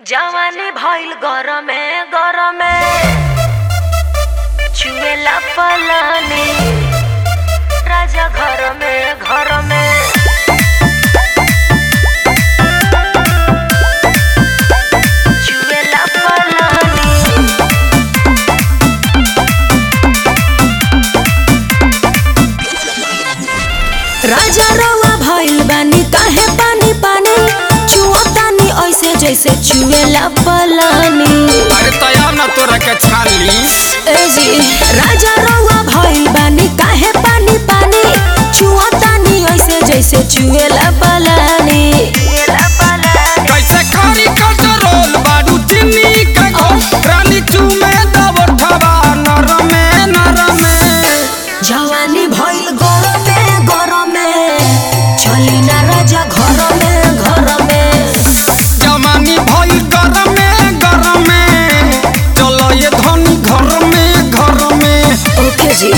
जवानी भइल गरमे गरमे छुएला पलानी राजा घर में घर में छुएला पलानी राजा रवा भइल बानी काहे पानी पानी छुअतानी ऐसे जैसे छुएला पलानी अरे तैयार ना तोरा के छाली ए जी राजा रवा भइल बानी काहे पानी पानी छुअतानी ऐसे जैसे छुएला पलानी छुएला पलानी कैसे खारी कटरोल बाडू चिन्नी का गोल रानी चूमे दबठवा नरमे नरमे जवानी भइल गरमे गरमे चली ना राजा घर में घर में जवानी भइल गरमे गरमे चलो ये धनी घर में घर में ओके जी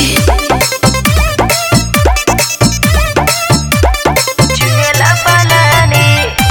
छुएला पलानी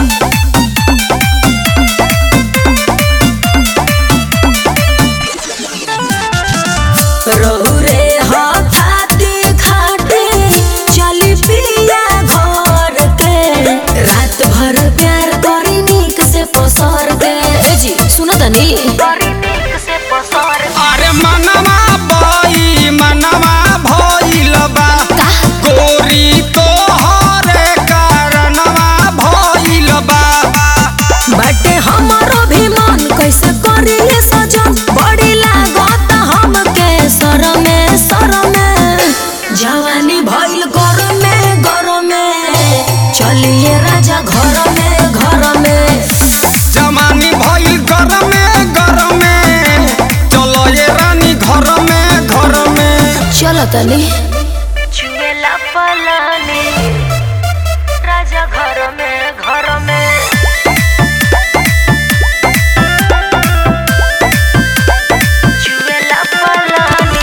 रहु रे हथाती खाटे चली पिया घर के रात भर प्यार करी नीक से पसर के ए जी सुनो तनी बड़ी नीक से पसर अरे मनवा बई मनवा भइल बा गोरी तोहरे कारणवा भइल बा बाटे हमारो भी मन कैसे करी ये सजन बड़ी लागत हमके सर में सर में जवानी भइल घर में घर में चलिए राजा घर में घर में जवानी भइल गरमे गरमे चलो ये रानी घर में घर में चलो तनी छुएला पलानी राजा घर में घर में छुएला पलानी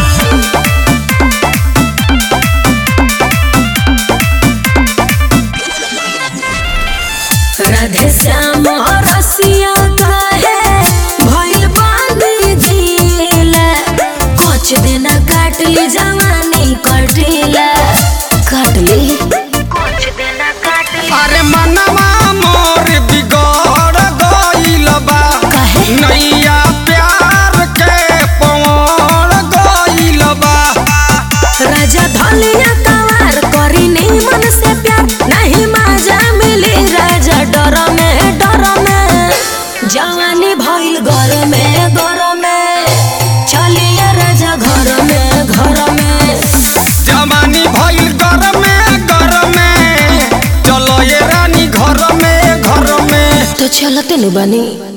राधे श्याम रसिया काहे भइल बांधी जिला कुछ दिन काटली जवानी कटिला काटली कुछ दिन काटली अरे मनवा मोर बिगड़ गइल बा काहे? नैया प्यार के पवड़ गइल बा राजा धलिया तवार करी मन से प्यार नहीं माजा मिली राजा डर में डर में जवानी भइल घर में घर में चलिए राजा घर में घर में जवानी भइल गरमे गरमे चलो ये रानी घर में घर में तो चलते नु बनी